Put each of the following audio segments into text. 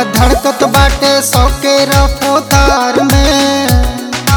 धड़कत बाटे सौ के रफ्तार में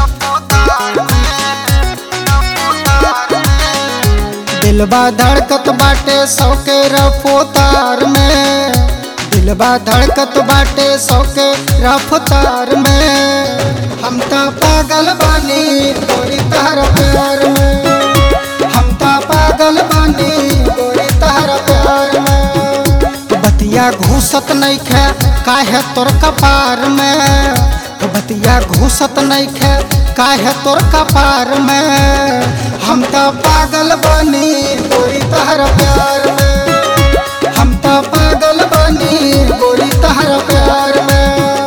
दिलबा धड़कत बाटे सौ के रफ्तार में दिलबा धड़कत बाटे सौ के रफ्तार में हम तो पागल बानी गोरी तहर प्यार में हम तो पागल बानी गोरी तहर प्यार में बतिया घूसत नहीं खे काहे तोर कपार में बतिया घूसत नहीं खे काहे तोर कपार में हम तो पागल बानी गोरी तहर प्यार में हम तो पागल बानी गोरी तहर प्यार में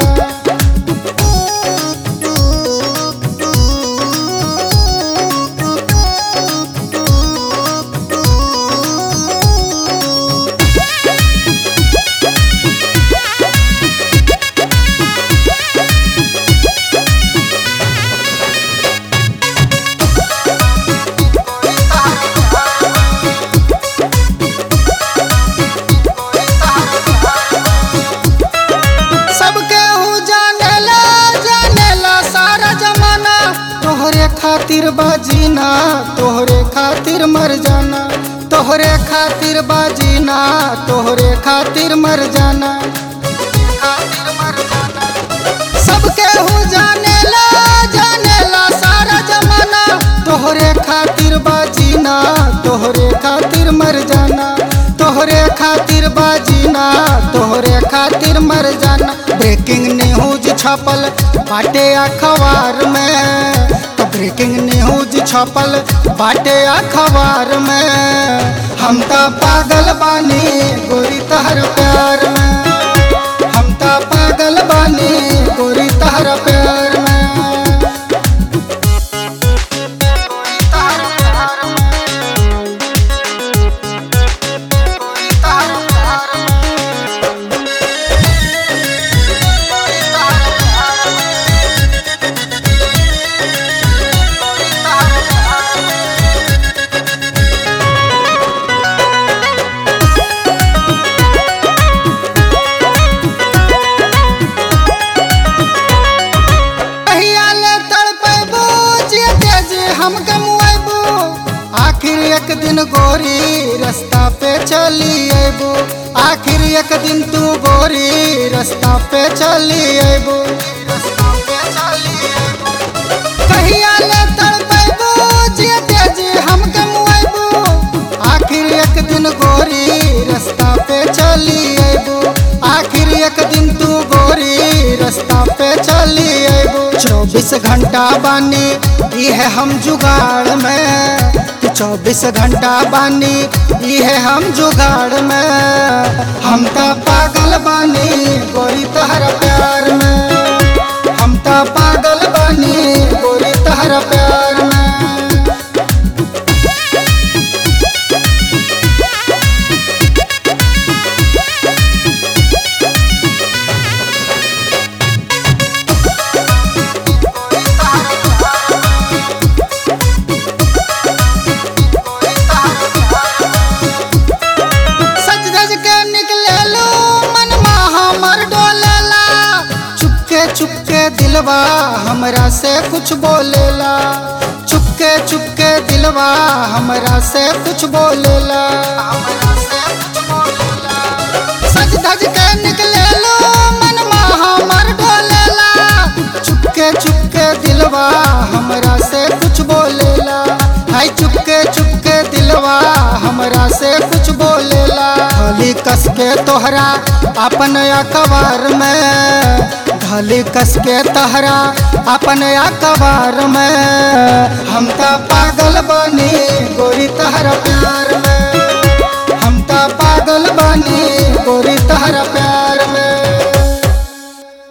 सबके हु जानेला जानेला सारा जमाना तोहरे खातिर बाजीना तोहरे खातिर मर जाना तोहरे खातिर बाजीना तोहरे खातिर मर जाना खातिर मर जाना सबके हु जानेला जानेला सारा जमाना तोहरे खातिर बाजीना तोहरे खातिर मर जाना तोहरे खातिर बाजीना तोहरे खातिर मर जाना ब्रेकिंग न्यूज छपल बाटे अखबार में तो ब्रेकिंग न्यूज छपल बाटे अखबार में हम तो पागल बानी गोरी तहर प्यार में हम तो पागल बानी गोरी तहर प्यार में कहिया ले तड़पेबू जेते जे हम गमुएबू आखिर एक दिन गोरी रास्ता पे चली अबू आखिर एक दिन तू गोरी रास्ता पे चली अबू कहिया ले तड़पेबू जेते जे हम गमुएबू आखिर एक दिन गोरी रास्ता पे चली अबू आखिर एक दिन तू गोरी रास्ता पे चली अबू चौबीस घंटा बानी ये हम जुगाड़ में चौबीस घंटा बानी ये हम जुगाड़ में हम तो पागल बानी गोरी तहर प्यार में हम तो पागल बानी गोरी तहर प्यार में सज धज के निकले लो मन हमर डोलेला चुपके चुपके दिलवा हमरा से कुछ बोलेला चुपके चुपके दिलवा हमरा से कुछ बोलेला सज धज के निकले लो मन हमर डोलेला चुपके चुपके दिलवा हमरा से कुछ बोलेला हाय चुपके चुपके दिलवा हमरा से कुछ बोलेला धली कस के तोहरा अपन अखबार में धली कस के तोहरा अपन अखबार में हम तो पागल बनी गोरी तहरा प्यार में हम तो पागल बनी गोरी तहरा प्यार